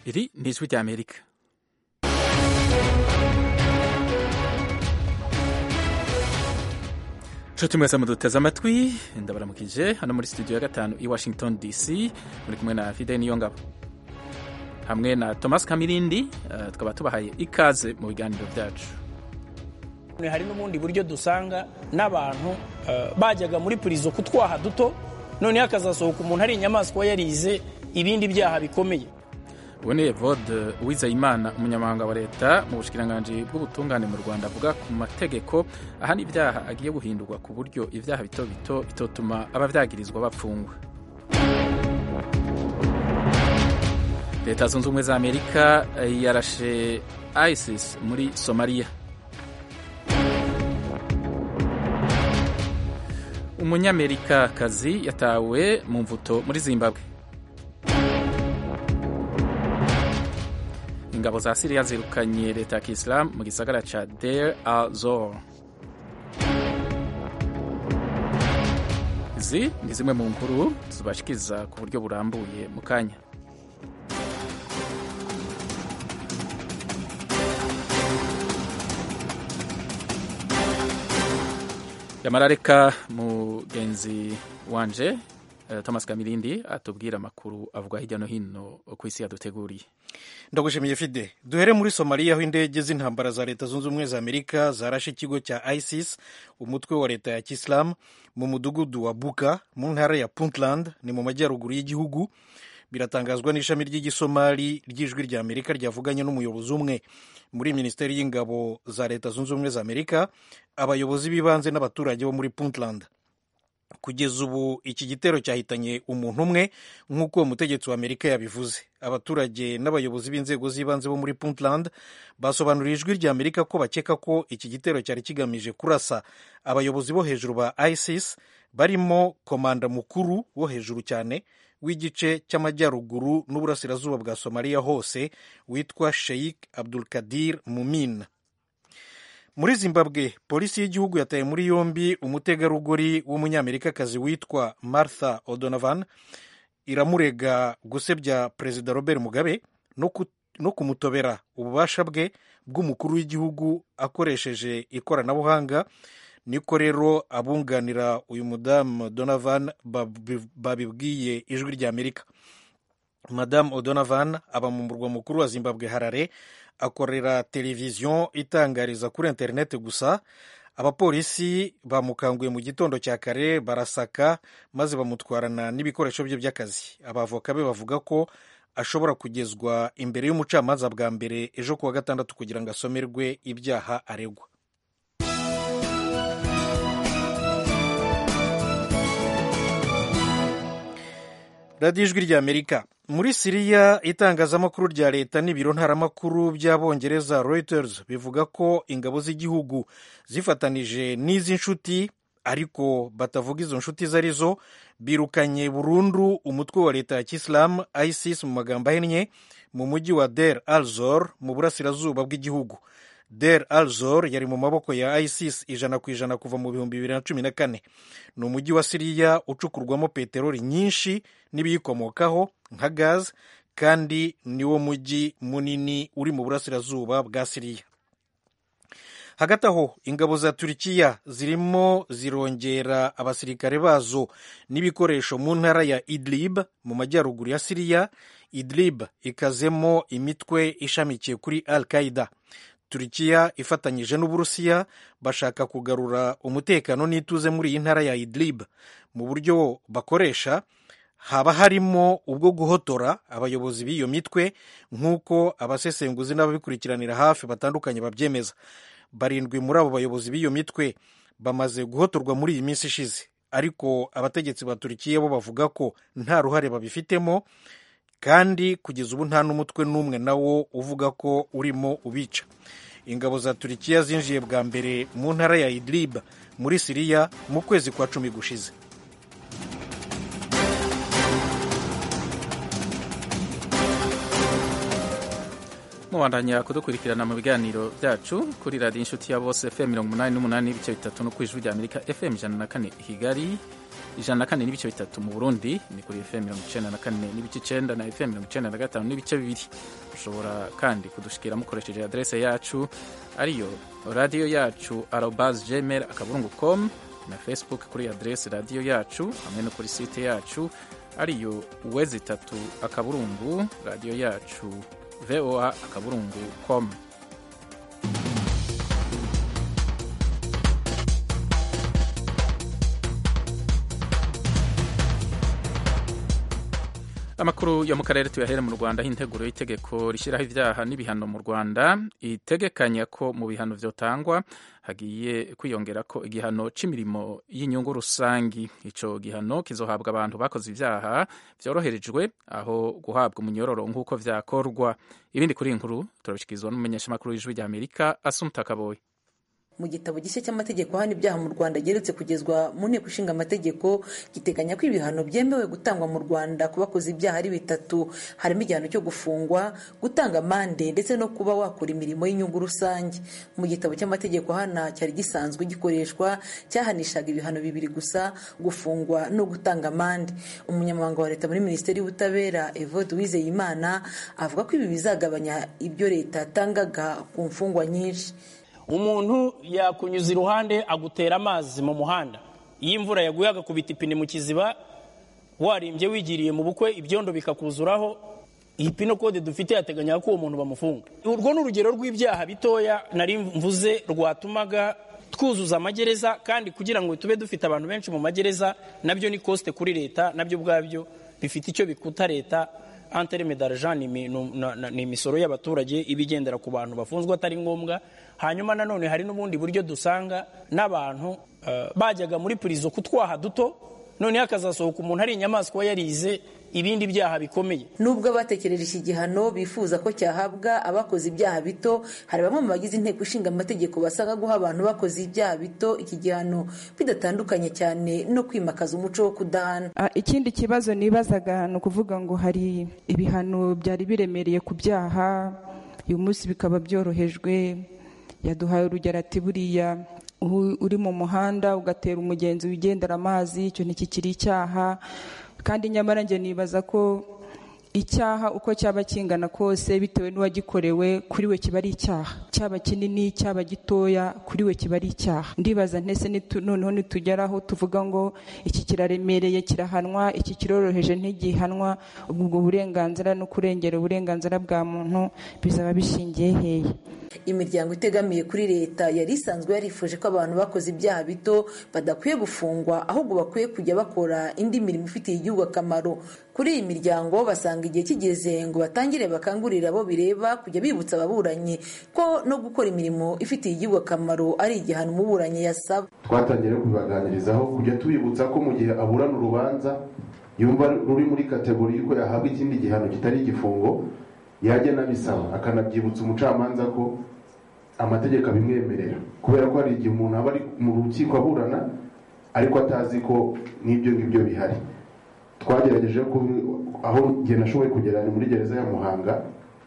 iri ni ijwi ry'amerika nshuti mwese muduteze amatwi ndabaramukije hano muri studio ya gatanu i washington dc muri kumwe na fide niyongabo hamwe na thomas kamirindi uh, tukaba tubahaye ikaze mu biganiro byacu hari n'ubundi buryo dusanga n'abantu bajyaga muri purizo kutwaha duto noneho hakazasohoka umuntu ari inyamaswa yarize ibindi byaha bikomeye ubu ni evode uwizeyimana umunyamabanga wa leta mu bushikiranganji bw'ubutungane mu rwanda avuga ku mategeko ahana ibyaha agiye guhindurwa ku buryo ibyaha bito bito bitotuma ababyagirizwa bapfungwa leta zunze ubumwe za amerika yarashe isis muri somaliya umunyamerikakazi yatawe mu mvuto muri zimbabwe ingabo za siriya zirukanye leta ya kisilamu mu gisagara ca der al zor izi ni zimwe mu nkuru zibashikiriza ku buryo burambuye mu kanya yamara reka mugenzi wanje thomas kamirindi atubwira amakuru avuga hirya no hino ku isi yaduteguriye ndagushimiye fide duhere muri somaliya aho indege z'intambara za leta zunze ubumwe za amerika zarashe ikigo cya isis umutwe wa leta ya kisilamu mu mudugudu wa buka mu ntara ya puntland ni mu majyaruguru y'igihugu biratangazwa n'ishami ry'igisomali ry'ijwi rya amerika ryavuganye n'umuyobozi umwe muri minisiteri y'ingabo za leta zunze ubumwe za amerika abayobozi b'ibanze n'abaturage bo muri puntland kugeza ubu iki gitero cyahitanye umuntu umwe nk'uko umutegetsi wa amerika yabivuze abaturage n'abayobozi b'inzego z'ibanze bo muri puntland basobanuriye ijwi rya amerika ko bakeka ko iki gitero cyari kigamije kurasa abayobozi bo hejuru ba isis barimo komanda mukuru wo hejuru cyane w'igice cy'amajyaruguru n'uburasirazuba bwa somaliya hose witwa sheikh abdulkadir mumin muri zimbabwe polisi y'igihugu yataye muri yombi umutegarugori w'umunyamerikakazi witwa martha o'donovan iramurega gusebya perezida robert mugabe no kumutobera ububasha bwe bw'umukuru w'igihugu akoresheje ikoranabuhanga niko rero abunganira uyu mudamu donovan babibwiye ijwi rya amerika madamu o'donovan aba mu murwa mukuru wa zimbabwe harare akorera televiziyo itangariza kuri interineti gusa abapolisi bamukanguye mu gitondo cya kare barasaka maze bamutwarana n'ibikoresho bye by'akazi abavoka be bavuga ko ashobora kugezwa imbere y'umucamanza bwa mbere ejo kuwa gatandatu kugira ngo asomerwe ibyaha aregwa radiyo ijwi rya amerika muri siriya itangazamakuru rya leta n'ibiro ntaramakuru by'abongereza reuters bivuga ko ingabo z'igihugu zifatanije n'iz'inshuti ariko batavuga izo nshuti izo ari zo birukanye burundu umutwe wa leta ya kisilamu isis mu magambo ahinnye mu mujyi wa der al zor mu burasirazuba bw'igihugu der al zor yari mu maboko ya isis ijana ku ijana kuva mu bihumbi bibiri na cumi na kane ni umujyi wa siriya ucukurwamo peteroli nyinshi n'ibiyikomokaho nka gazi kandi niwo mujyi munini uri mu burasirazuba bwa siriya hagati aho ingabo za turikiya zirimo zirongera abasirikare bazo n'ibikoresho mu ntara ya idlib mu majyaruguru ya siriya idlib ikazemo imitwe ishamikiye kuri al qaida turikiya ifatanyije n'uburusiya bashaka kugarura umutekano n'ituze muri iyi ntara ya idlib mu buryo bakoresha haba harimo ubwo guhotora abayobozi b'iyo mitwe nk'uko abasesenguzi n'ababikurikiranira hafi batandukanye babyemeza barindwi muri abo bayobozi b'iyo mitwe bamaze guhotorwa muri iyi minsi ishize ariko abategetsi ba turikiya bo bavuga ko nta ruhare babifitemo kandi kugeza ubu nta n'umutwe n'umwe nawo uvuga ko urimo ubica ingabo za turikiya zinjiye bwa mbere mu ntara ya idlib muri siriya mu kwezi kwa cumi gushize mubandanya kudukurikirana mu biganiro byacu kuri radiyo inshuti ya bose fm mirongo umunani n'umunani n'ibice bitatu no ku ijwi rya amerika fm ijana na kane i kigali ijana na kane n'ibice bitatu mu burundi ni kuri fm mirongo icenda na kane n'ibice icenda na fm mirongo icenda na gatanu n'ibice bibiri mushobora kandi kudushikira mukoresheje adrese yacu ariyo radiyo yacu arobas gmail akaburungu com na facebook kuri adrese radiyo yacu hamwe no kuri site yacu ariyo wezi itatu akaburungu radiyo yacu voa akaburungu com amakuru yo mu karere tuyahere mu rwanda aho integuro y'itegeko rishyiraho ibyaha n'ibihano mu rwanda itegekanya ko mu bihano vyotangwa hagiye kwiyongera ko igihano cy'imirimo y'inyungu rusangi ico gihano kizohabwa abantu bakoze ibyaha vyoroherejwe aho guhabwa umunyororo nk'uko vyakorwa ibindi kuri inkuru turabishikirizwa n'umumenyeshamakuru w'ijwi rya amerika asumta kaboyi mu gitabo gishya cy'amategeko ahana ibyaha mu rwanda geretse kugezwa mu nteko ishinga amategeko giteganya ko ibihano byemewe gutangwa mu rwanda ku bakoze ibyaha ari bitatu harimo igihano cyo gufungwa gutanga amande ndetse no kuba wakora imirimo y'inyungu rusange mu gitabo cy'amategeko ahana cyari gisanzwe gikoreshwa cyahanishaga ibihano bibiri gusa gufungwa no gutanga amande umunyamabanga wa leta muri minisiteri y'ubutabera evode uwizeyimana avuga ko ibi bizagabanya ibyo leta yatangaga ku mfungwa nyinshi umuntu yakunyuza iruhande agutera amazi mu muhanda iyo imvura yaguye agakubita ipine mu kiziba warimbye wigiriye mu bukwe ibyondo bikakuzuraho iyi pino kode dufite yateganya ko uwo muntu bamufunga urwo ni urugero rw'ibyaha bitoya nari mvuze rwatumaga twuzuza amagereza kandi kugira ngo tube dufite abantu benshi mu magereza nabyo ni kosite kuri leta nabyo ubwabyo bifite icyo bikuta leta antereme d'argent ni imisoro y'abaturage iba igendera ku bantu bafunzwe atari ngombwa hanyuma nanone hari n'ubundi buryo dusanga n'abantu bajyaga muri purizo kutwaha duto noneho akazasohoka umuntu ari inyamaswa yarize ibindi byaha bikomeye nubwo abatekereje iki gihano bifuza ko cyahabwa abakoze ibyaha bito hari bamwe mu bagize inteko ishinga amategeko basanga guha abantu bakoze ibyaha bito iki gihano bidatandukanye cyane no kwimakaza umuco wo kudahana ikindi kibazo nibazaga ni ukuvuga ngo hari ibihano byari biremereye ku byaha uyu munsi bikaba byorohejwe yaduhaye urugero ati buriya uri mu muhanda ugatera umugenzi wigendera amazi icyo ntikikiri icyaha kandi nyamara njye nibaza ko icyaha uko cyaba kingana kose bitewe n'uwagikorewe kuri we kiba ari icyaha cyaba kinini cyaba gitoya kuri we kiba ari icyaha ndibaza ntese noneho nitugeraho tuvuga ngo iki kiraremereye kirahanwa iki kiroroheje ntigihanwa ubwo burenganzira no kurengera uburenganzira bwa muntu bizaba bishingiye hehe imiryango itegamiye kuri leta yari isanzwe yarifuje ko abantu bakoze ibyaha bito badakwiye gufungwa ahubwo bakwiye kujya bakora indi mirimo ifitiye igihugu akamaro kuri iyi miryango basanga igihe kigeze ngo batangire bakangurire abo bireba kujya bibutsa ababuranyi ko no gukora imirimo ifitiye igihugu akamaro ari igihano umuburanyi yasaba twatangiye kubibaganirizaho kujya tubibutsa ko mu gihe aburana urubanza yumva ruri muri kategori y'uko yahabwa ikindi gihano kitari igifungo yajya anabisaba akanabyibutsa umucamanza ko amategeko abimwemerera kubera ko hari igihe umuntu aba ari mu rukiko aburana ariko atazi ko n'ibyo ngibyo bihari twagerageje aho igihe nashoboye kugera ni muri gereza ya muhanga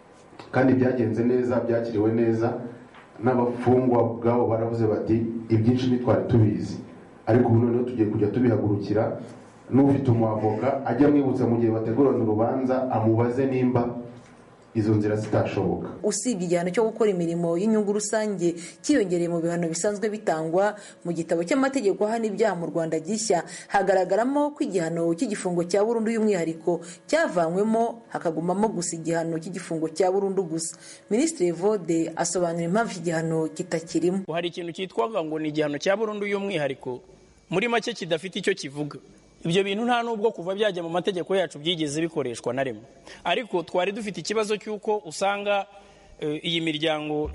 kandi byagenze neza byakiriwe neza n'abafungwa ubwabo baravuze bati ibyinshi ntitwari tubizi ariko ubu noneho tugiye kujya tubihagurukira n'ufite umwavoka ajya amwibutsa mu gihe bategurana urubanza amubaze nimba izo nzira zitashoboka usibye igihano cyo gukora imirimo y'inyungu rusange cyiyongereye mu bihano bisanzwe bitangwa mu gitabo cy'amategeko ahana ibyaha mu rwanda gishya hagaragaramo ko igihano cy'igifungo cya burundu y'umwihariko cyavanywemo hakagumamo gusa igihano cy'igifungo cya burundu gusa minisitiri vode asobanura impamvu iki gihano kitakirimo hari ikintu cyitwaga ngo ni igihano cya burundu y'umwihariko muri make kidafite icyo kivuga ibyo bintu nta nubwo kuva byajya mu mategeko yacu byigeze bikoreshwa na rimwe ariko twari dufite ikibazo cy'uko usanga iyi miryango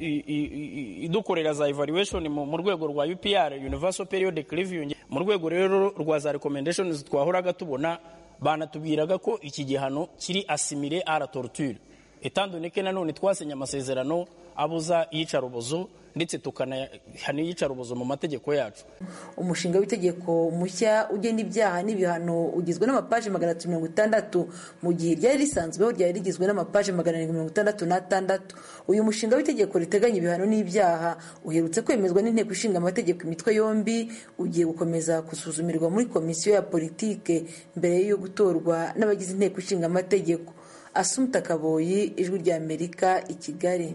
idukorera za evaluation mu rwego rwa UPR Universal Periodic Review mu rwego rero rwa za recommendations twahoraga tubona banatubwiraga ko iki gihano kiri asimile à la torture etandoneke nanone twasenye amasezerano abuza iyicarubozo ndetse tukanahana iyicarubozo mu mategeko yacu umushinga w'itegeko mushya ugena ibyaha n'ibihano ugizwe n'amapaji magana atatu mirongo itandatu mu gihe ryari risanzweho ryari rigizwe n'amapaji magana arindwi mirongo itandatu n'atandatu uyu mushinga w'itegeko riteganya ibihano n'ibyaha uherutse kwemezwa n'inteko ishinga amategeko imitwe yombi ugiye gukomeza gusuzumirwa muri komisiyo ya politike mbere yo gutorwa n'abagize inteko ishinga amategeko asumta kaboyi ijwi rya amerika i kigali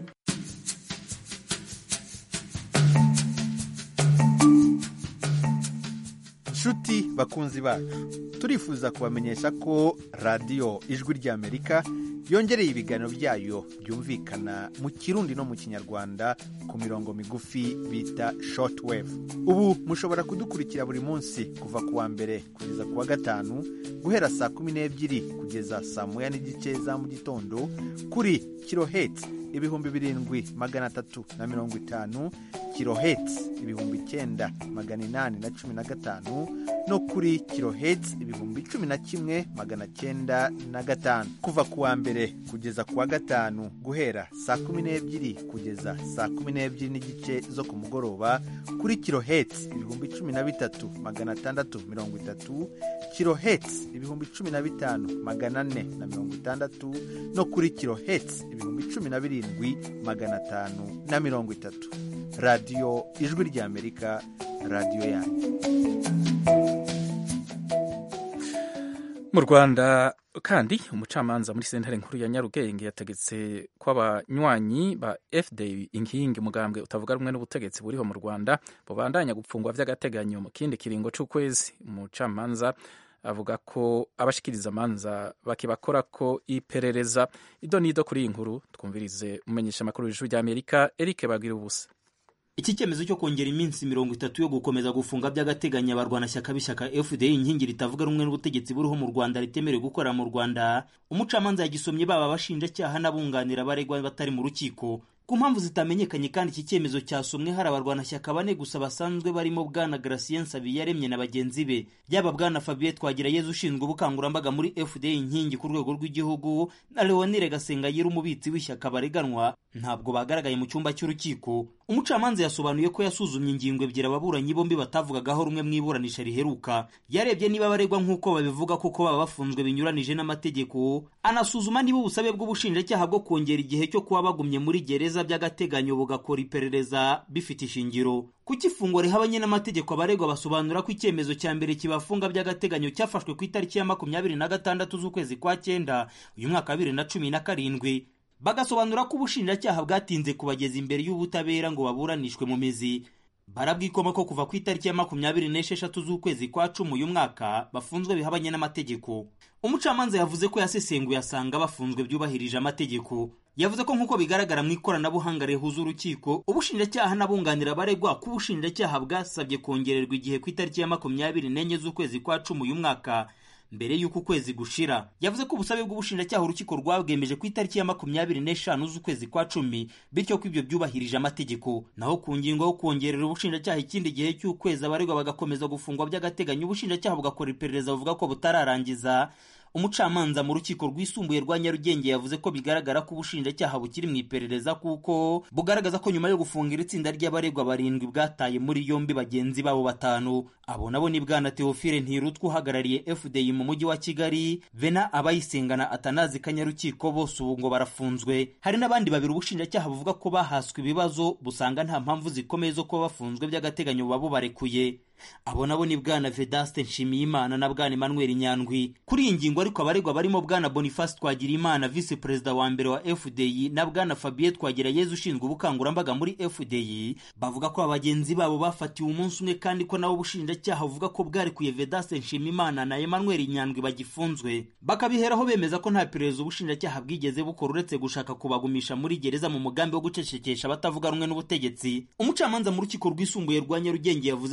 nshuti bakunzi bacu turifuza kubamenyesha ko radiyo ijwi ry'amerika yongereye ibiganiro byayo byumvikana mu kirundi no mu kinyarwanda ku mirongo migufi bita shortwave ubu mushobora kudukurikira buri munsi kuva ku wa mbere kugeza ku wa gatanu guhera saa kumi n'ebyiri kugeza saa moya n'igice za mu gitondo kuri kiloheti ibihumbi birindwi magana atatu na mirongo itanu kiloheti ibihumbi icyenda magana inani na cumi na gatanu no kuri kiloheti ibihumbi cumi na kimwe magana cyenda na gatanu kuva ku wa mbere kugeza ku wa gatanu guhera saa kumi n'ebyiri kugeza saa kumi n'ebyiri n'igice zo ku mugoroba kuri kiloheti ibihumbi cumi na bitatu magana atandatu mirongo itatu kiloheti ibihumbi cumi na bitanu magana ane na mirongo itandatu no kuri kiloheti ibihumbi cumi na birindwi magana atanu na mirongo itatu radiyo ijwi ry'amerika radiyo yanyu mu rwanda kandi umucamanza muri sentare nkuru ya nyarugenge yategetse ko abanywanyi ba fda inkingi umugambwe utavuga rumwe n'ubutegetsi buriho mu rwanda bubandanya gupfungwa by'agateganyo mu kindi kiringo c'ukwezi umucamanza avuga ko abashikiriza amanza bakibakora ko iperereza ido n'ido kuri iyi nkuru twumvirize umumenyesha amakuru w'ijwi ry'amerika eric bagira ubusa iki cyemezo cyo kongera iminsi mirongo itatu yo gukomeza gufunga by'agateganyo abarwanashyaka b'ishyaka fda inkingi ritavuga rumwe n'ubutegetsi buriho mu rwanda ritemerewe gukorera mu rwanda umucamanza yagisomye baba abashinjacyaha n'abunganira abaregwa batari mu rukiko ku mpamvu zitamenyekanye kandi iki cyemezo cyasomwe hari abarwanashyaka bane gusa basanzwe barimo bwana Gracien Sabiyaremye na bagenzi be yaba bwana Fabien Twagirayezu ushinzwe ubukangurambaga muri FDA inkingi ku rwego rw'igihugu na Leonire Gasengayire umubitsi w'ishyaka bareganwa ntabwo bagaragaye mu cyumba cy'urukiko umucamanza yasobanuye ko yasuzumye ingingo ebyiri ababuranyi bombi batavugagaho rumwe mu iburanisha riheruka yarebye niba baregwa nk'uko babivuga kuko baba bafunzwe binyuranije n'amategeko anasuzuma niba ubusabe bw'ubushinjacyaha bwo kongera igihe cyo kuba bagumye muri gereza by'agateganyo bugakora iperereza bifite ishingiro kuko ifungwa rihabanye n'amategeko abaregwa basobanura ko icyemezo cya mbere kibafunga by'agateganyo cyafashwe ku itariki ya makumyabiri na gatandatu z'ukwezi kwa cyenda uyu mwaka wa bibiri na cumi na karindwi bagasobanura ko ubushinjacyaha bwatinze kubageza imbere y'ubutabera ngo baburanishwe mu mizi barabwikoma ko kuva ku itariki ya makumyabiri n'esheshatu z'ukwezi kwa cumi uyu mwaka bafunzwe bihabanye n'amategeko umucamanza yavuze ko yasesenguye asanga bafunzwe byubahirije amategeko yavuze ko nk'uko bigaragara mu ikoranabuhanga rihuza urukiko ubushinjacyaha n'abunganira abaregwa ko ubushinjacyaha bwasabye kongererwa igihe ku itariki ya makumyabiri n'enye z'ukwezi kwa cumi uyu mwaka mbere y'uko ukwezi gushira yavuze ko ubusabe bw'ubushinjacyaha urukiko rwabwemeje ku itariki ya makumyabiri n'eshanu z'ukwezi kwa cumi bityo ko ibyo byubahirije amategeko naho ku ngingo yo kongerera ubushinjacyaha ikindi gihe cy'ukwezi abaregwa bagakomeza gufungwa by'agateganyo ubushinjacyaha bugakora iperereza buvuga ko butararangiza umucamanza mu rukiko rwisumbuye rwa nyarugenge yavuze ko bigaragara ko ubushinjacyaha bukiri mu iperereza kuko bugaragaza ko nyuma yo gufungira itsinda ry'abaregwa barindwi bwataye muri yombi bagenzi babo batanu abo nabo ni bwana teofile ntirutwa uhagarariye fdi mu mujyi wa kigali vena abayisengana atanazi kanyarukiko bose ubu ngo barafunzwe hari n'abandi babiri ubushinjacyaha buvuga ko bahaswe ibibazo busanga nta mpamvu zikomeye zo kuba bafunzwe by'agateganyo buba bubarekuye abo nabo ni bwana vedaste nshimiyimana na bwana emmanuel nyandwi kuri iyi ngingo ariko abaregwa barimo bwana boniface twagirimana visi perezida wa mbere wa fdi na bwana fabien twagirayezu ushinzwe ubukangurambaga muri fdi bavuga ko abagenzi babo bafatiwe umunsi umwe kandi ko nabo ubushinjacyaha buvuga ko bwarekuye vedaste nshimiyimana na emmanuel nyandwi bagifunzwe bakabiheraho bemeza ko nta perereza ubushinjacyaha bwigeze bukora uretse gushaka kubagumisha muri gereza mu mugambi wo gucecekesha abatavuga rumwe n'ubutegetsi umucamanza mu rukiko rwisumbuye rwa nyarugenge yavuze ko impamvu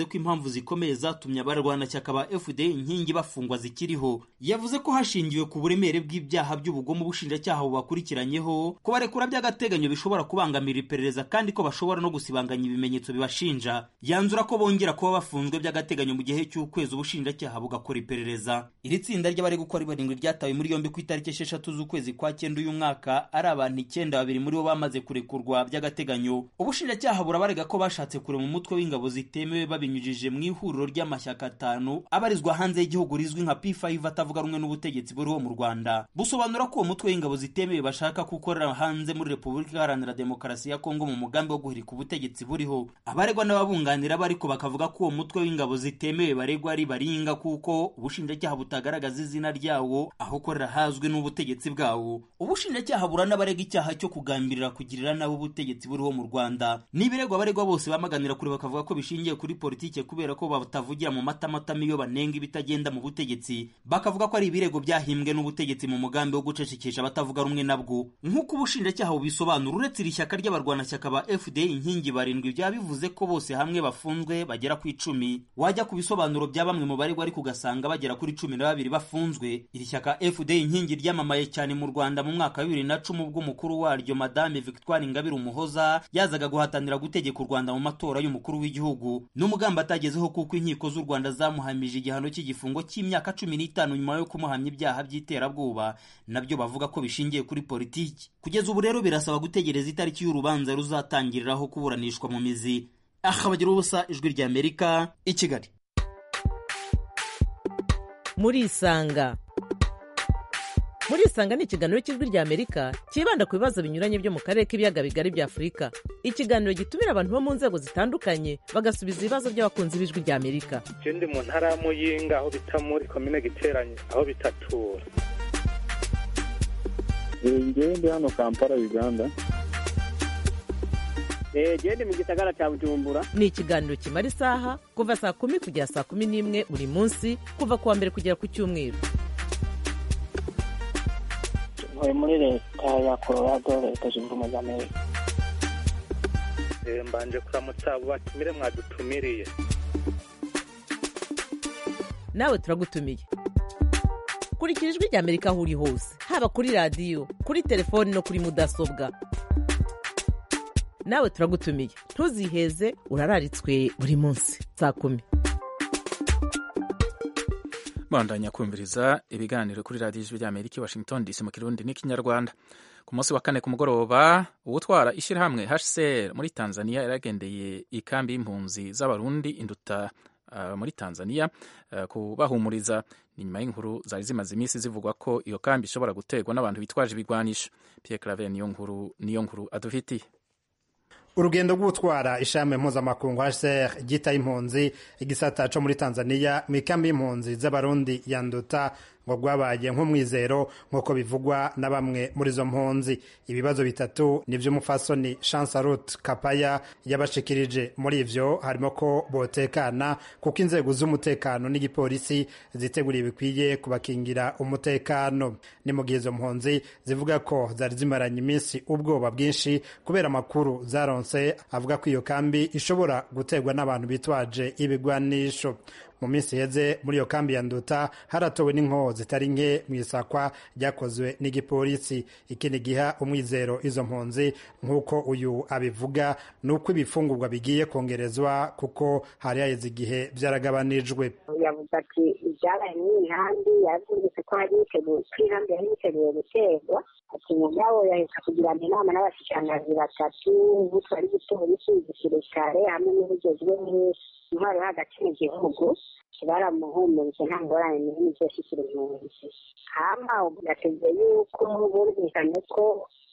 zikomeye zatumye abarwanashyaka ba fda inkingi bafungwa zikiriho yavuze ko hashingiwe ku buremere bw'ibyaha by'ubugome ubushinjacyaha bubakurikiranyeho kubarekura by'agateganyo bishobora kubangamira iperereza kandi ko bashobora no gusibanganya ibimenyetso bibashinja yanzura ko bongera kuba bafunzwe by'agateganyo mu gihe cy'ukwezi ubushinjacyaha bugakora iperereza iri tsinda ry'abari gukora barindwi ryatawe muri yombi ku itariki esheshatu z'ukwezi kwa cyenda uyu mwaka ari abantu icyenda babiri muri bo bamaze kurekurwa by'agateganyo ubushinjacyaha burabarega ko bashatse kurema umutwe w'ingabo zitemewe babinyujije mu ihuriro ry'amashyaka atanu abarizwa hanze y'igihugu rizwi nka P5 atavuga rumwe n'ubutegetsi buriho mu Rwanda busobanura ko uwo mutwe w'ingabo zitemewe bashaka gukorera hanze muri Repubulika Iharanira Demokarasi ya Kongo mu mugambi wo guhirika ubutegetsi buriho abaregwa n'ababunganira bariko bakavuga ko uwo mutwe w'ingabo zitemewe baregwa ari baringa kuko ubushinjacyaha butagaragaza izina ryawo aho ukorera hazwi n'ubutegetsi bwawo ubushinjacyaha buranabarega icyaha cyo kugambirira kugirira nabi ubutegetsi buriho mu Rwanda n'ibiregwa abaregwa bose bamaganira kure bakavuga ko bishingiye kuri politike kubera ko batavugira mu matamatama iyo banenga ibitagenda mu butegetsi bakavuga ko ari ibirego byahimbwe n'ubutegetsi mu mugambi wo gucecekesha abatavuga rumwe nabwo nk'uko ubushinjacyaha bubisobanura uretse iri shyaka ry'abarwanashyaka ba fda inkingi barindwi byaba bivuze ko bose hamwe bafunzwe bagera ku icumi wajya ku bisobanuro bya bamwe mu baregwa ariko ugasanga bagera kuri cumi na babiri bafunzwe iri shyaka fda inkingi ryamamaye cyane mu rwanda mu mwaka wa bibiri na cumi ubwo umukuru waryo madame victoire ingabire umuhoza yazaga guhatanira gutegeka u rwanda mu matora y'umukuru w'igihugu n'umugambi atagezeho kuko inkiko z'u rwanda zamuhamije igihano cy'igifungo cy'imyaka cumi n'itanu nyuma yo kumuhamya ibyaha by'iterabwoba nabyo bavuga ko bishingiye kuri politiki kugeza ubu rero birasaba gutegereza itariki y'urubanza ruzatangiriraho kuburanishwa mu mizi aha bagira ubusa ijwi rya amerika i kigali murisanga murisanga ni ikiganiro cy'ijwi rya amerika cyibanda ku bibazo binyuranye byo mu karere k'ibiyaga bigari bya afurika ikiganiro gitumira abantu bo mu nzego zitandukanye bagasubiza ibibazo by'abakunzi b'ijwi rya amerika ndi mu ntara ya muyinga aho bita muri komine giteranye aho bitatura ngewe ndi hano kampala uganda gende mu gisagara cya bujumbura ni ikiganiro kimara isaha kuva saa kumi kugera saa kumi n'imwe buri munsi kuva ku wa mbere kugera ku cyumweru ntuye muri leta ya colorado leta zunze ubumwe za amerika mbanje kuramutsa abo batumire mwadutumiriye nawe turagutumiye kurikira ijwi rya amerika aho uri hose haba kuri radiyo kuri telefoni no kuri mudasobwa nawe turagutumiye ntuziheze urararitswe buri munsi saa kumi bandanya kumviriza ibiganiro kuri radiyo ijwi ry'amerika i washington dc mu kirundi n'ikinyarwanda ku munsi wa kane ku mugoroba uwutwara ishyirahamwe hcr muri tanzania yaragendeye ikambi y'impunzi z'abarundi induta uh, muri tanzania uh, kubahumuriza ni nyuma y'inkuru zari zimaze iminsi zivugwa ko iyo kambi ishobora guterwa n'abantu bitwaje ibigwanisho pierre claver niyo nkuru niyo nkuru adufitiye urugendo rw'utwara ishami mpuzamakungu hcr ryita impunzi igisata co muri tanzania mu ikambi y'impunzi z'abarundi ya nduta ngo rwabaye nk'umwizero nk'uko bivugwa na bamwe muri izo mpunzi ibibazo bitatu ni by'umufasoni chansarut kapaya yabashikirije muri ivyo harimo ko botekana kuko inzego z'umutekano n'igipolisi ziteguriye bikwiye kubakingira umutekano ni mu gihe izo mpunzi zivuga ko zari zimaranye iminsi ubwoba bwinshi kubera amakuru zaronse avuga ko iyo kambi ishobora guterwa n'abantu bitwaje ibigwanisho mu minsi iheze muri iyo kambi ya nduta haratowe n'inkoho zitari nke mu isakwa ryakozwe n'igipolisi ikindi giha umwizero izo mpunzi nk'uko uyu abivuga ni uko ibifungurwa bigiye kongerezwa kuko hari haheze igihe byaragabanijwe yavuze ati ibyabaye muri iyi nkambi yavuze ko hari yiteguye ko inkambi yari yiteguye guterwa ati mugabo yahita kugirana inama n'abashikiranganji batatu butwara igipolisi igisirikare hamwe n'ubugezwe intwaro yo hagati mu gihugu baramuhumurije nta ngorane n'ibindi byose kiri impunzi hama gateze yuko bumvikanye ko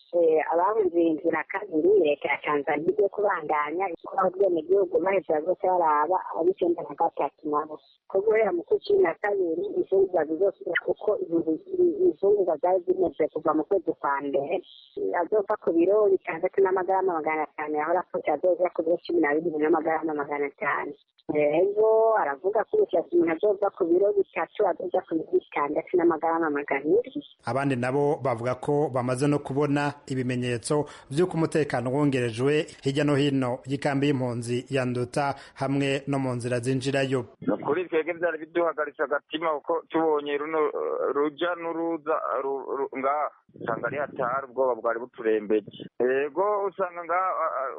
abahunze inzira kabiri leta ya tanzania igiye kubandanya ikora ubwenegihugu baheza bose baraba ab'icyenda na gatatu nabo ko guhera mu kwezi cumi na kabiri imfungurwa zizosubira kuko imfungurwa zari zimeze kuva mu kwezi kwa mbere azova ku biro bitandatu n'amagarama magana atanu yahora afite azoza ku biro cumi na bibiri n'amagarama magana atanu rero aravuga ko umusatsi umuntu azova ku biro bitatu azoza ku biro bitandatu n'amagarama magana abiri abandi nabo bavuga ko bamaze no kubona ibimenyetso vy'uko umutekano wongerejwe hirya no hino y'ikambi y'impunzi ya nduta hamwe no mu nzira zinjirayo kuri twebwe byari biduhagaritse agatima kuko tubonye runo ruja n'uruza ngaha usanga ari hatari ubwoba bwari buturembeje yego usanga ngaha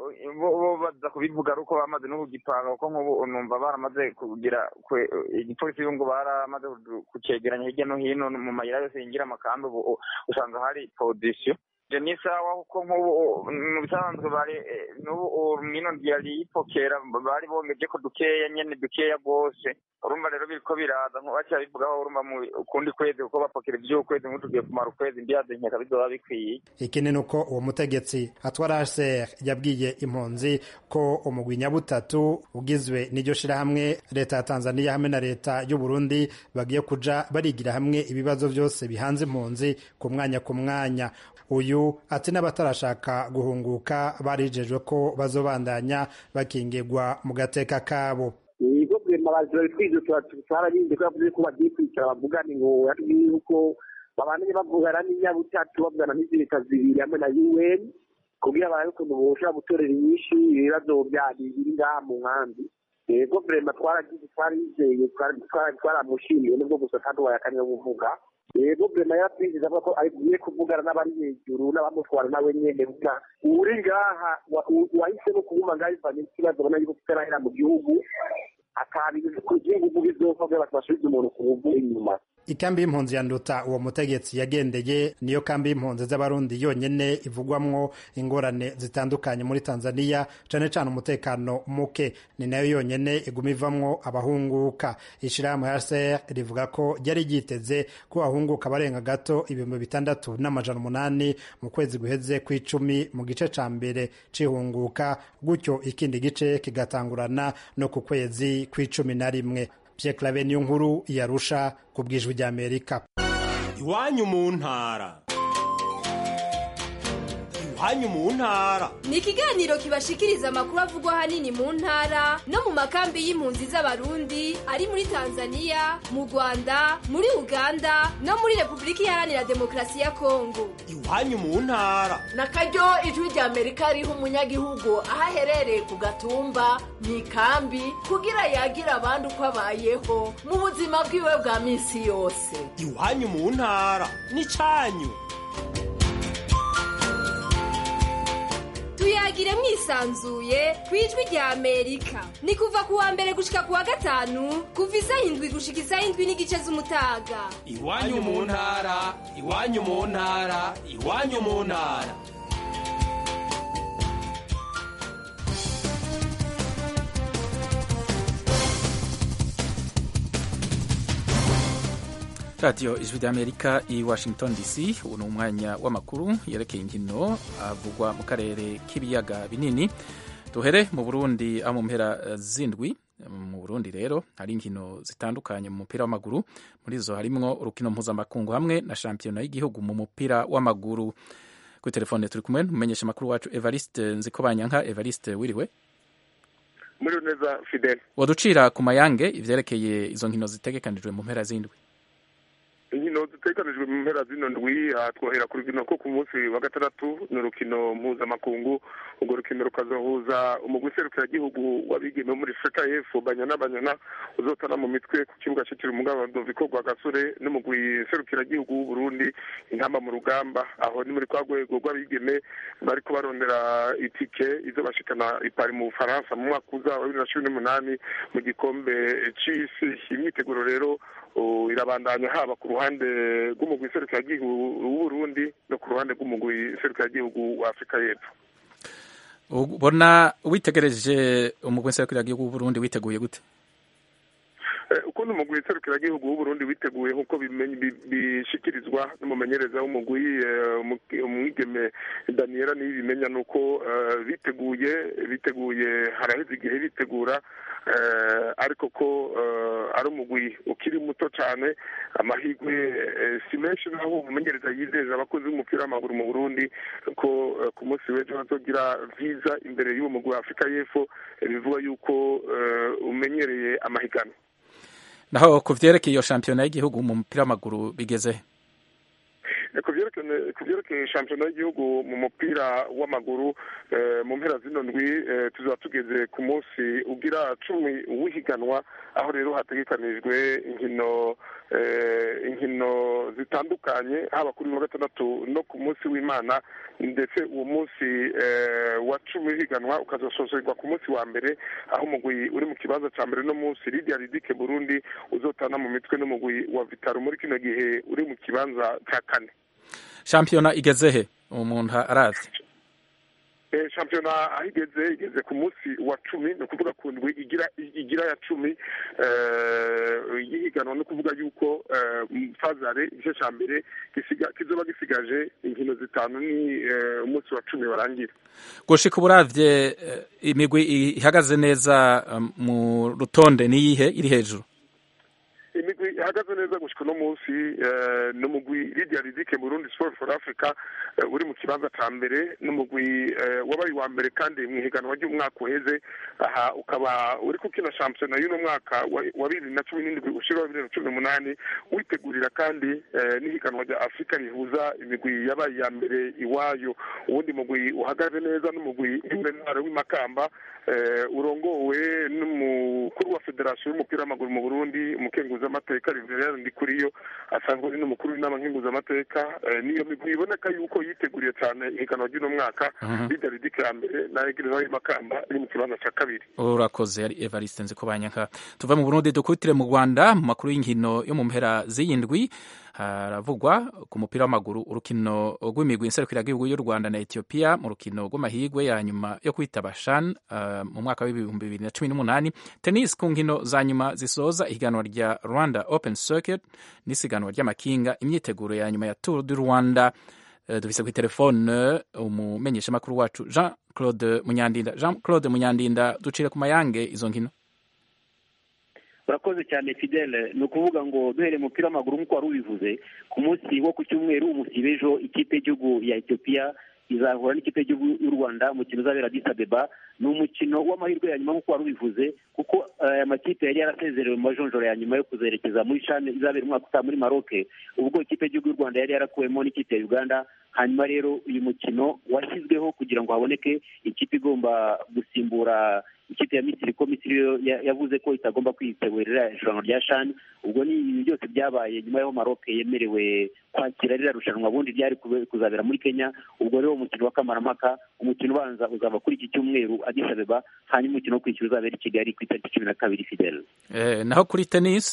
bo baza kubivuga ari uko bamaze no kugipanga kuko nk'ubu numva baramaze kugira igipolisi ngo baramaze kucegeranya hirya no hino mu mayira yose yinjira amakambi ubu usanga hari podisiyo ibyo ni sawa kuko nk'ubu mu bisanzwe bari n'ubu mino yari yipokera bari bongeje ko dukeya nyene dukeya rwose urumva rero biriko biraza nkubaca bivugaho urumva mu kundi kwezi kuko bapokera ivy'ukwezi nk'utugiye kumara ukwezi mbiyaze nkeka bizoba bikwiye ikindi nuko uwo mutegetsi atwara HCR yabwiye impunzi ko umugwi nyabutatu ugizwe n'iryo shirahamwe leta ya Tanzania hamwe na leta y'u Burundi bagiye kuja barigira hamwe ibibazo vyose bihanze impunzi ku mwanya ku mwanya uyu ati n'abatarashaka guhunguka barijejwe ko bazobandanya bakingirwa mu gateka kabo ibigo byemabazi babitwize twarabinde ko yavuze ko bagiye kwicara bavugane ngo yuko babandanye bavugana n'inyabutatu bavugana n'izirika zibiri hamwe na un kugira barabe ukuntu boshobora gutorera inyinshi ibibazo biri ngaha mu nkambi yego vrema twaragize twarizeye twaramushimiye nubwo gusa kandi wayakanye kuvuga yego vrema yaratwinjiza avuga ko agiye kuvugana n'abari hejuru n'abamutwara nawe nyene buga uri ngaha wahisemo kuguma ngaha bivanye n'ikibazo ubona yuko kitarahera mu gihugu akabintu kugiye kuvuga izofa kugira ngo basubize umuntu ku buvu inyuma ikambi y'impunzi ya nduta uwo mutegetsi yagendeye niyo kambi y'impunzi z'abarundi yonyene ivugwamwo ingorane zitandukanye muri tanzania cane cane umutekano muke ni nayo yonyene iguma ivamwo abahunguka ishirahamwe hcr rivuga ko ryari ryiteze ko ahunguka barenga gato ibihumbi bitandatu n'amajana umunani mu kwezi guheze kw'icumi mu gice ca mbere c'ihunguka gutyo ikindi gice kigatangurana no ku kwezi kw'icumi na rimwe Pierre Claver niyo nkuru yarusha ku bwijwi rya Amerika. Iwanyu mu ntara. Iwanyu mu ntara. Ni ikiganiro kibashikiriza amakuru avugwa ahanini mu ntara no mu makambi y'impunzi z'Abarundi ari muri Tanzania, mu Rwanda, muri Uganda no muri Repubulika Iharanira Demokarasi ya Kongo. Iwanyu mu ntara. Na karyo ijwi rya Amerika riha umunyagihugu aho aherereye ku gatumba mu ikambi kugira yagira abandi uko abayeho mu buzima bwiwe bwa minsi yose. Iwanyu mu ntara ni canyu. tuyagire mwisanzuye ku ijwi rya amerika ni kuva ku wa mbere gushika ku wa gatanu kuva isaha indwi gushika isaha indwi n'igice z'umutaga iwanyu mu ntara iwanyu mu ntara iwanyu mu ntara radiyo ijwi ry'amerika i washington dc ubu ni umwanya w'amakuru yerekeye inkino avugwa mu karere k'ibiyaga binini duhere mu burundi aho mu mpera zindwi mu burundi rero hari inkino zitandukanye mu mupira w'amaguru muri zo harimwo urukino mpuzamakungu hamwe na shampiyona y'igihugu mu mupira w'amaguru kuri telefone turi kumwe n'umumenyesha amakuru wacu evariste nzikobanyanka evariste wiriwe muri neza fidele waducira ku mayange ivyerekeye izo nkino zitegekanijwe mu mpera zindwi inkino ziteganijwe mu mpera zino ndwi twohera ku rukino ko ku munsi wa gatandatu ni urukino mpuzamakungu urwo rukino rukazohuza umugwi serukiragihugu w'abigeme muri afurika y'epfo banyana banyana uzotana mu mitwe ku kibuga cyitiriwe umugabo doviko rwa gasore n'umugwi serukiragihugu w'uburundi intamba mu rugamba aho ni muri kwa rwego rw'abigeme bariko barondera itike izo bashikana ipari mu bufaransa mu mwaka uza wa bibiri na cumi n'umunani mu gikombe c'isi imyiteguro rero irabandanya haba ku ruhande rw'umugwi serukiragihugu w'uburundi no ku ruhande rw'umugwi serukiragihugu wa afurika y'epfo ubona witegereje umugwi serukiragihugu w'uburundi witeguye gute ukuntu umugwi serukiragihugu w'uburundi witeguye nk'uko bishikirizwa n'umumenyereza w'umugwi umwigeme daniela niyo bimenya ni uko biteguye biteguye haraheze igihe bitegura ariko ko ari umugwi ukiri muto cyane amahirwe si menshi naho umumenyereza yizeza abakozi b'umupira w'amaguru mu burundi ko ku munsi w'ejo bazogira viza imbere y'uwo mugwi wa afurika y'epfo bivuga yuko umenyereye amahiganwa naho ku vyerekeye iyo shampiyona y'igihugu mu mupira w'amaguru bigeze ku byerekeye ku byerekeye shampiyona y'igihugu mu mupira w'amaguru eh, mu mpera zino ndwi eh, tuzaba tugeze ku munsi ugira cumi w'ihiganwa aho rero hategekanijwe inkino eh, inkino zitandukanye haba kuri uyu wa gatandatu no ku munsi w'imana ndetse uwo munsi eh, wa cumi w'ihiganwa ukazasozerwa ku munsi wa mbere aho umugwi uri mu kibanza cya mbere no munsi lidia ridike burundi uzotana mu mitwe n'umugwi wa vitaro muri kino gihe uri mu kibanza cya kane shampiyona igeze he umuntu arazi Eh, shampiyona aho igeze igeze ku munsi wa cumi ni ukuvuga ku ndwi igira igira ya cumi eh, y'ihiganwa ni ukuvuga yuko eh, fazare igice cya mbere gisiga- kizoba gisigaje inkino zitanu ni eh, umunsi wa cumi warangira gushika uburavye eh, imigwi ihagaze neza eh, mu rutonde niyihe iri hejuru imigwi ihagaze neza gushika uno munsi eh, n'umugwi lidia ridike burundi sport for africa eh, uri mu kibanza ca mbere n'umugwi eh, wabaye uwa mbere kandi mu ihiganwa ry'umwaka uheze aha ukaba uri kukina shampiyona y'uno mwaka wa wa bibiri na cumi n'indwi ushira wa bibiri na cumi n'umunani witegurira kandi eh, n'ihiganwa rya afurika rihuza imigwi yabaye iya mbere iwayo uwundi mugwi uhagaze neza n'umugwi w'intwaro w'imakamba eh, urongowe n'umukuru wa federasiyo y'umupira w'amaguru mu burundi umukenguzamateka riverera ndikuriyo asanzwe ari n'umukuru w'inama nkenguzamateka eh, niyo migwi iboneka yuko yiteguriye cyane ihiganwa ry'uno mwaka Mhm. lidia ridike ya mbere na egereza y'imakamba iri mu kibanza cya kabiri urakoze ari evariste nzi kubanyanka tuve mu burundi dukubitire mu rwanda mu makuru y'inkino yo mu mpera z'iyindwi haravugwa ku mupira w'amaguru urukino rw'imigwi nserukiragihugu y'u rwanda na etiyopiya mu rukino rw'amahigwe ya nyuma yo kwitaba shan uh, mu mwaka w'ibihumbi bibiri na cumi n'umunani tennis ku nkino za nyuma zisoza ihiganwa rya rwanda open circuit n'isiganwa ry'amakinga imyiteguro ya nyuma ya tour du rwanda Uh, dufise kuri telefone umumenyeshamakuru wacu jean claude munyandinda jean claude munyandinda ducire ku mayange izo nkino urakoze cyane fidele ni ukuvuga ngo duhereye umupira w'amaguru nk'uko wari ubivuze ku munsi wo ku cyumweru umusibe ejo ikipe y'igihugu ya etiyopiya izahura n'ikipe y'igihugu y'u rwanda umukino uzabera Addis Abeba ni umukino w'amahirwe ya nyuma nk'uko wari ubivuze kuko aya makipe yari yarasezerewe mu majonjoro ya nyuma yo kuzerekeza muri shane izabera umwaka utaha muri maroke ubwo ikipe y'igihugu y'u rwanda yari yarakuwemo n'ikipe ya uganda hanyuma rero uyu mukino washyizweho kugira ngo haboneke ikipe igomba gusimbura ikipe ya misiri ko misiri yo ya- yavuze ko itagomba kwitegurira irushanwa rya shani ubwo ni ibi byose byabaye nyuma y'aho maroke yemerewe kwakira ririya rushanwa ubundi ryari kube- kuzabera muri kenya ubwo rero umukino wa kamarampaka umukino ubanza uzaba kuri iki cyumweru Addis Abeba hanyuma umukino wo kwishyura uzabera i kigali ku itariki cumi na kabiri fidele eh, naho kuri tennis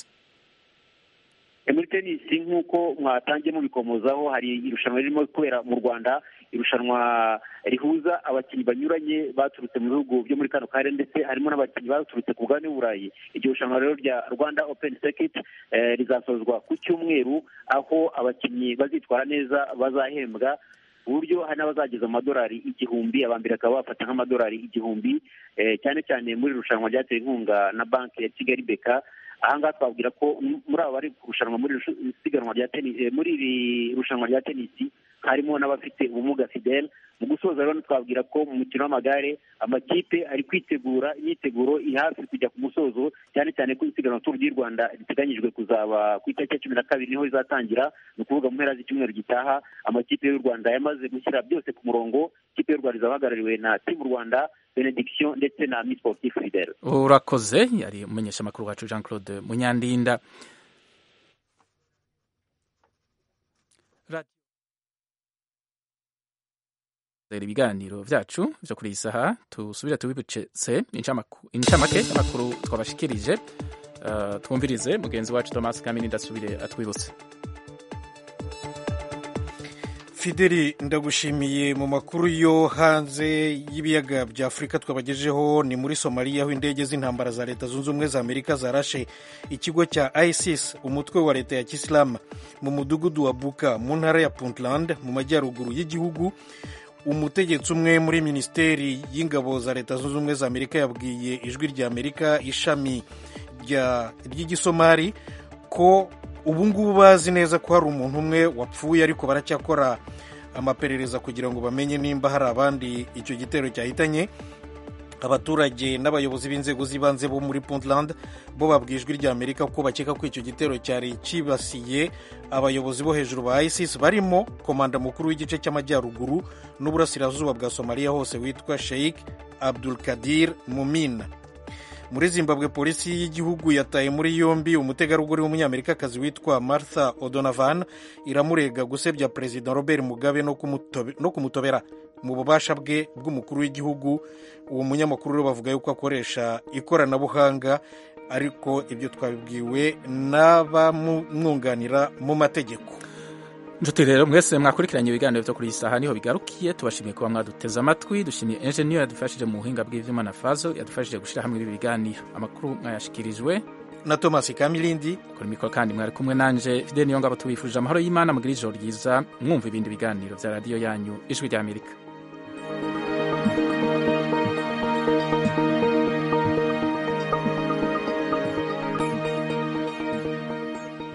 E, muri tenisi nk'uko mwatangiye mubikomozaho hari irushanwa ririmo kubera mu rwanda irushanwa rihuza abakinnyi banyuranye baturutse mu bihugu byo muri kano karere ndetse harimo n'abakinnyi baturutse ku mugabane w'uburayi iryo rushanwa rero rya rwanda open circuit eh, rizasozwa ku cyumweru aho abakinnyi bazitwara neza bazahembwa ku buryo hari n'abazageza amadolari igihumbi aba mbere bakaba bafata nk'amadolari igihumbi eh, cyane cyane muri iri rushanwa ryatewe inkunga na banki ya kigali beka ahangaha twabwira ko m- muri abo bari kurushanwa muri iri rushu- isiganwa rya tenisi eh, muri iri rushanwa rya tenisi harimo n'abafite ubumuga fidele mu gusoza rero twabwira ko mu mukino w'amagare amakipe ari kwitegura imyiteguro iri hafi kujya ku musozo cyane cyane ko isiganwa turu ry'u rwanda riteganyijwe kuzaba ku itariki ya cumi na kabiri niho rizatangira ni ukuvuga mu mpera z'icyumweru gitaha amakipe y'u rwanda yamaze gushyira byose ku murongo ikipe y'u rwanda izaba ihagarariwe na timu rwanda benediction ndetse na miss sportif fidele urakoze yari umumenyeshamakuru wacu jean claude munyandinda Radio- Rero ibiganiro vyacu vyo kuri iyi saha tusubire tubibicetse incamaku- incamake y'amakuru twabashikirije uh, twumvirize mugenzi wacu thomas kamini ndasubire atwibutse fideli ndagushimiye mu makuru yo hanze y'ibiyaga bya afurika twabagejeho ni muri somaliya aho indege z'intambara za leta zunze ubumwe za amerika zarashe ikigo cya isis umutwe wa leta ya kisilamu mu mudugudu wa buka mu ntara ya puntland mu majyaruguru y'igihugu umutegetsi umwe muri minisiteri y'ingabo za leta zunze ubumwe za amerika yabwiye ijwi rya amerika ishami rya- ry'igisomali ko ubu ngubu bazi neza ko hari umuntu umwe wapfuye ariko baracyakora amaperereza kugira ngo bamenye nimba hari abandi icyo gitero cyahitanye abaturage n'abayobozi b'inzego z'ibanze bo muri puntland bo babwiye ijwi rya amerika ko bakeka ko icyo gitero cyari cyibasiye abayobozi bo hejuru ba isis barimo komanda mukuru w'igice cy'amajyaruguru n'uburasirazuba bwa somaliya hose witwa sheikh abdul kadir mumina muri zimbabwe polisi y'igihugu yataye muri yombi umutegarugori w'umunyamerikakazi witwa martha odonovan iramurega gusebya perezida robert mugabe no kumutobe- no kumutobera mu bubasha bwe bw'umukuru w'igihugu uwo munyamakuru rero bavuga yuko akoresha ikoranabuhanga ariko ibyo twabibwiwe n'abamwunganira mu mategeko nshuti rero mwese mwakurikiranye ibiganiro byo kuri iyi saha niho bigarukiye tubashimiye kuba mwaduteze amatwi dushimiye enjeniyeri yadufashije mu buhinga bw'ivyuma na fazo yadufashije gushyira hamwe ibi biganiro amakuru mwayashikirijwe na thomas kamilindi kuri mikoro kandi mwari kumwe nanje fideni yongabo tubifurije amahoro y'imana mugira ijoro ryiza mwumva ibindi biganiro bya radiyo yanyu ijwi ry'amerika